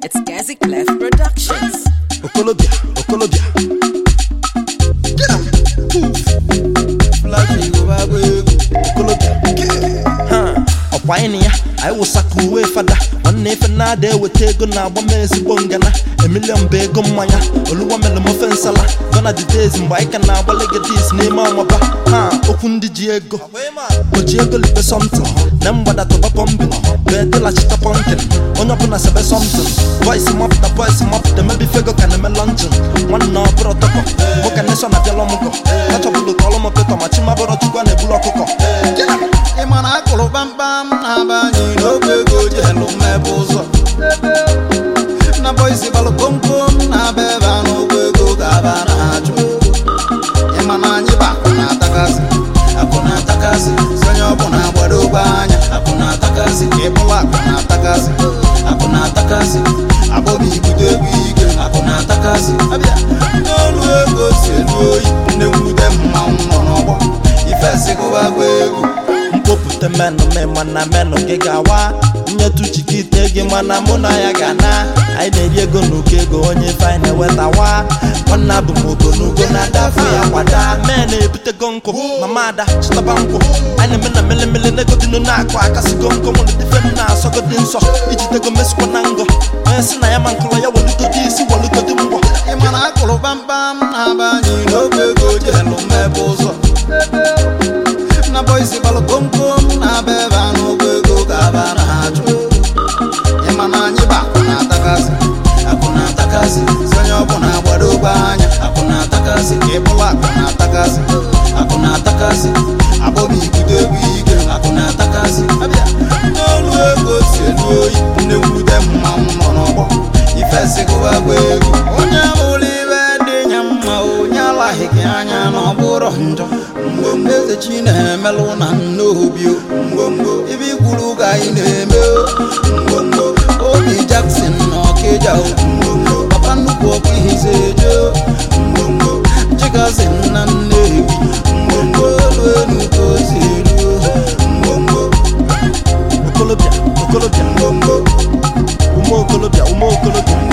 It's Gazi Clef Productions. okolobịa okolobịa Flash Yoruba agba egwu okolobịa ha ọkwa anyị na ya anyị wụsaka uwe fada nwanne ife na-ada eweta ego na-agba m ezigbo ngana emilion bụ ego mmanya oluwa mere m ofe nsala gona the days mgbe anyị ka na-agba legatis n'ime ọmaba ha okwu ndị ji ego o ji ego libe somtin na mgbada tụba pọmbin wee dịlachita pọnkin onye ọbụla sebe somtin boys mapụta boys mapụta mebi fego ka na-eme lọnjin nwanne ọbụrụ tọkọ nwoke neshọn abịala ọmụgọ achọbụlụ ka ọlụ m petọ ma chimabụrụ chukwu a na-ebulu ọkụkọ ị ma na akụrụ kpamkpam na-aba anyị n'oge ego ji elu mmebe ụzọ na boisi gbalụ komkom na-aba ebe a n'ụgwọ ego ga-aba na-achụ ị ma na anyị bụ akụ na-atakasị akụ na-atakasị sonye ọbụla gbado ogbe anya akụ na-atakasị ịbụla akụ na-atakasị akụ na-atakasị akpọbi ibute egwu ike akụ na-atakasị abịa n'olu ego si elu oyi nne mwute mmanwụ nọ n'ọgbọ ifesigụba gwa egwu mkpopụta menụ me mana menụ gị ga-awa nyetu chikite gị mana mụ na ya ga na anyị na-eri ego n'uko ego onye ife anyị na-ewetawa nwanne abụ m ogonugo na-adafe ya kwada mee na-ebutego nkụ mama ada chịtaba nkwụ anyị na-eme na melemele n'egodinu na-akụ akasịgo nkụ nwere dife m na-asọgodi nsọ ijidego mesikwa na ngọ onye si na ya ma nkụlọ ya welugodi isi welugodi mgbọ ị ma na akụrụ kpamkpam na-aba anyị n'oge ego ji elu mmebe ụzọ na boisi gbalụ komkom na-aba ebe a n'ụgwọ ego ga-aba na-achụ ị ma na anyị bụ akụ na-atakasị akụ na-atakasị sonye ọbụla gbado ogbe anya akụ na-atakasị ịbụla akụ na-atakasị akụ na-atakasị akpọbi ibute egwu ike akụ na-atakasị abịa n'olu ego si elu oyi nne mwute mmanwụ nọ n'ọgbọ ifesigụwa gwa egwu onye bụrụ ibe dị nya mma onye alaghị gị anya na ọ bụrụ njọ mgbomgbo eze chi na-emelụ na nnobi o. mgbomgbo ibe ikwuru ka anyị na-eme o. mgbomgbo obi Jackson na ọkịja o. mgbomgbo papa nnukwu ọkụ ihize eje o. mgbomgbo chigazi na nnewi mgbomgbo elu enu ka o si elu o. mgbomgbo okolobịa okolobịa mgbomgbo ume okolobịa ume okolobịa